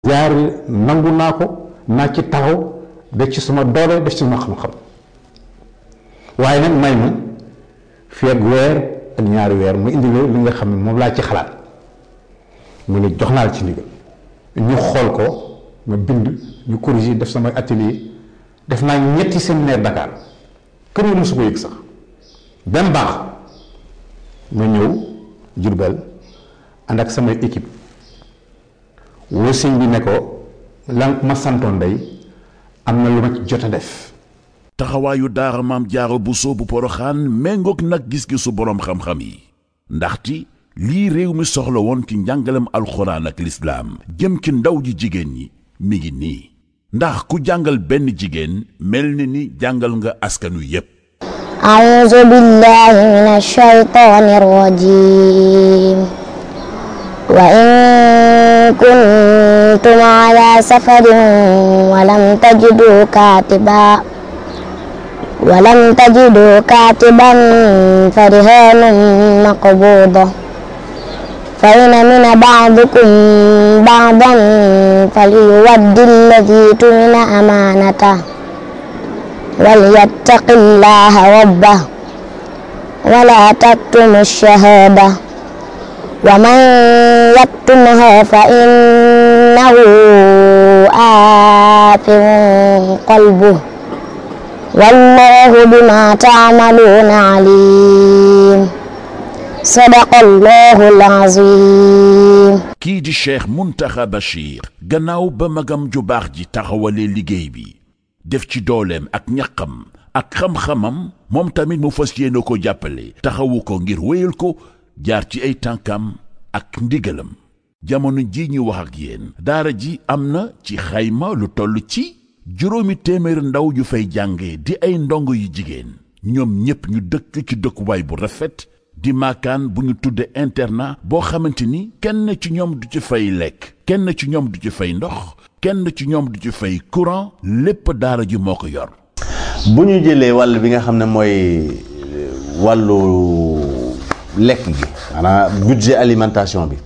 jaar nangu naa ko naa ci taxaw def ci suma doole def ci suma xam-xam waaye nag may ma fii ak weer ak ñaari weer mu indi li nga xam ne moom laa ci xalaat mu ne jox naa la ci ndigal ñu xool ko ma bind ñu corriger def sama atelier def naa ñetti séminaire Dakar kër yi mosu ko yëg sax benn baax ma ñëw Jurbel ànd ak samay équipe woo sëñ bi ne ko la ma santoon day am na lu ma ci jot a def taxawaayu daara maam jaaro Buso bu poroxaan méngoog nag gis-gisu boroom xam-xam yi ndaxti lii réew mi soxla woon ci njàngalem alxuraan ak lislaam jëm ci ndaw ji jigéen ñi mi ngi nii ndax ku jàngal benn jigéen mel ni ni jàngal nga askanu yépp أعوذ بالله من الشيطان الرجيم وإن كنتم على سفر ولم تجدوا كاتبا ولم تجدوا كاتبا فرهان مقبوضة فإن من بعضكم بعضا فليود الذي تمن أمانته وليتق الله ربه ولا تكتم الشهادة ومن يكتمها فإنه آثم قلبه والله بما تعملون عليم صدق الله العظيم kii di cheikh muntaxa bachir gannaaw ba magam ju baax ji taxawalee liggéey bi def ci dooleem ak ñaqam ak xam-xamam moom tamit mu fas yéene ko jàppale taxawu ko ngir wéyal ko jaar ci ay tànkam ak ndigalam jamono ji ñu wax ak yéen daara ji am na ci xayma lu toll ci juróomi téeméeri ndaw yu fay jànge di ay ndongo yu jigéen ñoom ñépp ñu dëkk ci dëkkuwaay bu rafet di maakaan bu ñu tudde internat boo xamante ni kenn ci ñoom du ci fay lekk kenn ci ñoom du ci fay ndox kenn ci ñoom du ci fay courant lépp daara ji moo ko yor bu ñu jëlee wàll bi nga xam ne mooy wàllu lekk gi maanaam budget alimentation bi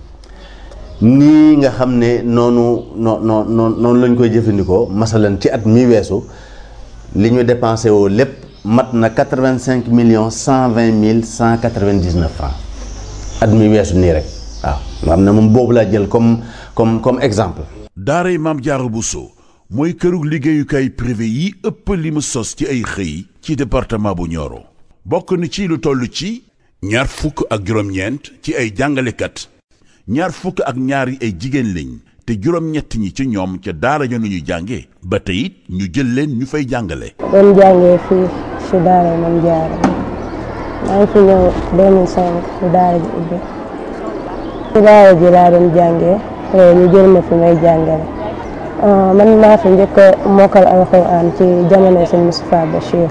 nii nga xam ne noonu noo noo noonu lañ koy jëfandikoo masalan ci at mi weesu li ñu dépensé woo lépp mat na quatre-vingt-cinq millions cent vingt mille cent quatre-vingt-dix-neuf francs at mi weesu nii rek waaw nga xam ne moom boobu laa jël comme comme comme exemple daaray maam jaaro Buso mooy këru liggéeyukaay privé yi ëpp li mu sos ci ay xëy ci département bu Nioro bokk na ci lu toll ci ñaar fukk ak juróom-ñeent ci ay jàngalekat ñaar fukk ak ñaar yi ay jigéen lañ te juróom-ñett ñi ci ñoom ca daara ja ñu jànge ba tey it ñu jël leen ñu fay jàngale doon jàngee fii si daara Maam Jaara maa ngi fi ñëw 2005 si daara ji ubbi si daara ji laa doon jàngee ñu jël ma fi may jàngale man maa fi njëkk a mokkal alxuraan ci jamono sëñ Moustapha Bachir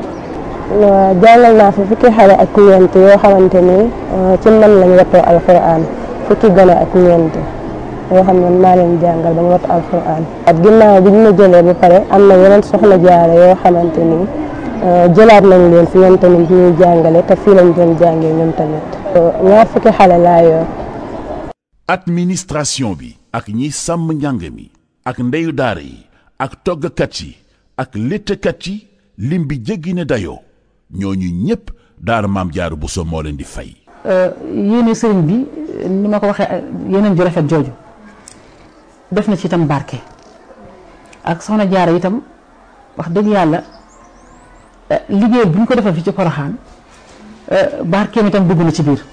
jàngal naa fi fukki xale ak ñeent yoo xamante ni ci man lañ wattoo alxuraan fukki gone ak ñeent yoo xam ne maa leen jàngal ba ñu wattu alxuraan at ginnaaw bi ñu ma jëlee ba pare am na yeneen soxna jaare yoo xamante ni jëlaat nañ leen fi ñoom tamit ñuy jàngale te fii lañ doon jàngee ñoom tamit ñaar fukki xale laa yor administration bi ak ñi sàmm njàng mi ak ndeyu daara yi ak toggkat yi ak léttkat yi lim bi jéggi ne dayoo ñooñu ñépp daara maam jaaru Buso moo leen di fay yéene sëriñ bi ni ma ko waxee yeneen ju rafet jooju def na ci itam barke ak soxna jaara itam wax dëgg yàlla liggéey bu ñu ko defal fi ci poroxaan barkeem itam dugg na ci biir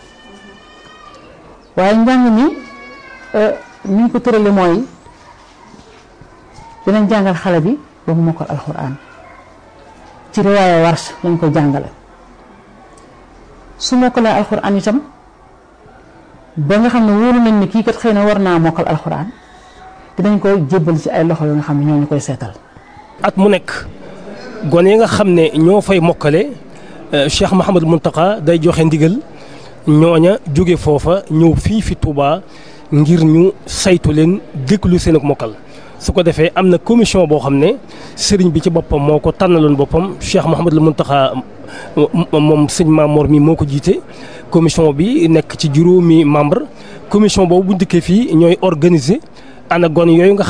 waaye njàng mi ni ñu ko tërale mooy dinañ jàngal xale bi ba mu mokkal alxuraan ci riwaaya warsh lañ ko jàngale su mokkalee alxuraan itam ba nga xam ne wóolu nañ ne kii kat xëy na war naa mokkal alxuraan dinañ ko jébbal ci ay loxo yoo nga xam ne ñoo ñu koy seetal. at mu nekk gone yi nga xam ne ñoo fay mokkale Cheikh Mouhamadou Mountakha day joxe ndigal ñooña jóge foofa ñëw fii fi Touba ngir ñu saytu leen déglu seen ak mokkal. su ko defee am na commission boo xam ne sëriñ bi ci boppam moo ko tànnaloon boppam Cheikh Mouhamadul Mountakha moom sëñ Mamour mi moo ko jiite commission bi nekk ci juróomi membre commission boobu bu dikkee fii ñooy organiser ana gone yooyu nga